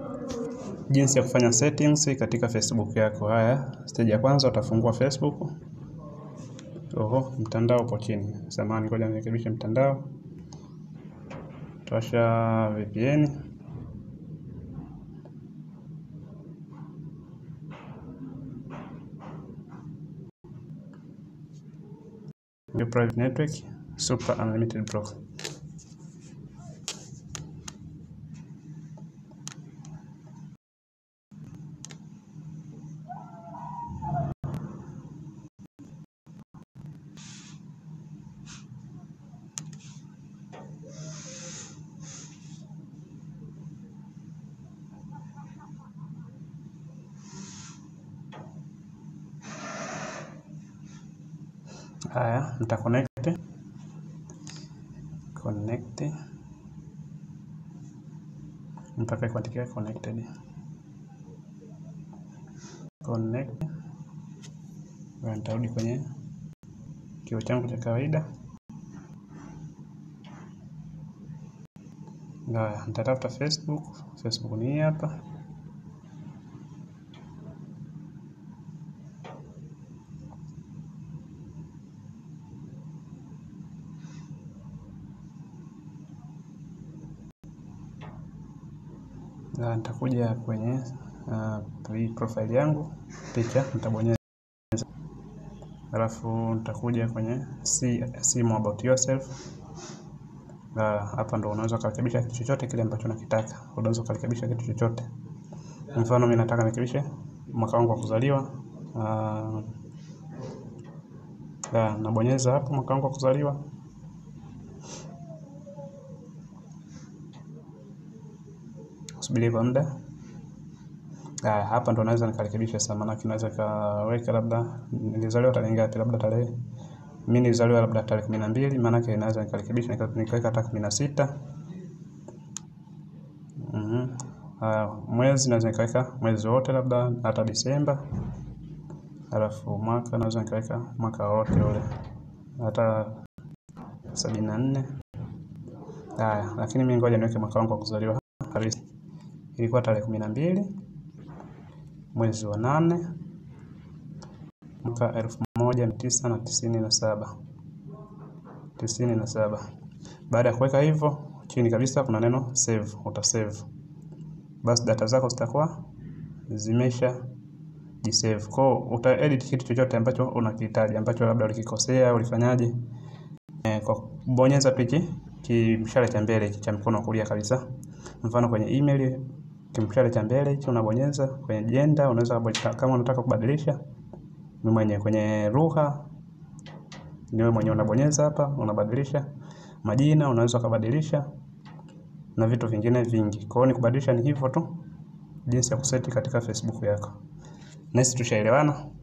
jinsi ya kufanya settings katika Facebook yako. Haya, stage ya kwanza utafungua Facebook. Oho, mtandao upo chini. Samahani, ngoja nirekebishe mtandao. Tuwasha VPN. Your private network, super unlimited block. Haya, mta connect connect mpaka kuandikia connected connect. Nitarudi kwenye kio changu cha kawaida. Haya, nitatafuta Facebook. Facebook ni hii hapa. Na nitakuja kwenye uh, profile yangu picha nitabonyeza, alafu nitakuja kwenye see, see more about yourself. Hapa ndo unaweza kurekebisha kitu chochote kile ambacho unakitaka. Unaweza kurekebisha kitu chochote. Mfano mimi nataka nirekebishe mwaka wangu wa kuzaliwa. Uh, nabonyeza hapo mwaka wangu wa kuzaliwa. Subiri kwa muda. Haya, hapa ndo naweza nikarekebisha sasa, maana naweza kaweka labda nilizaliwa tarehe ngapi, labda tarehe mimi nilizaliwa labda tarehe kumi na mbili, maana yake naweza nikarekebisha nikaweka hata kumi na sita. Mhm. Haya, mwezi naweza nikaweka mwezi wote labda hata Disemba. Alafu mwaka naweza nikaweka mwaka wote ule hata sabini na nne. Haya, lakini mimi ngoja niweke mwaka wangu wa kuzaliwa halisi. Ilikuwa tarehe kumi na mbili mwezi wa nane mwaka elfu moja mia tisa na tisini na saba tisini na saba. Baada ya kuweka hivyo, chini kabisa kuna neno save, utasave. Basi data zako zitakuwa zimesha jisave. Kwa hiyo uta edit kitu chochote ambacho unakihitaji ambacho labda ulikikosea ulifanyaje, e, kwa kubonyeza pichi kimshale cha mbele cha mkono wa kulia kabisa. Mfano kwenye email kimshale cha mbele hicho unabonyeza. Kwenye jenda unaweza kama unataka kubadilisha ni mwenye. Kwenye lugha ni wewe mwenyewe unabonyeza hapa, unabadilisha. Majina unaweza kubadilisha na vitu vingine vingi. Kwa hiyo ni kubadilisha ni hivyo tu, jinsi ya kuseti katika Facebook yako. Nasi tushaelewana.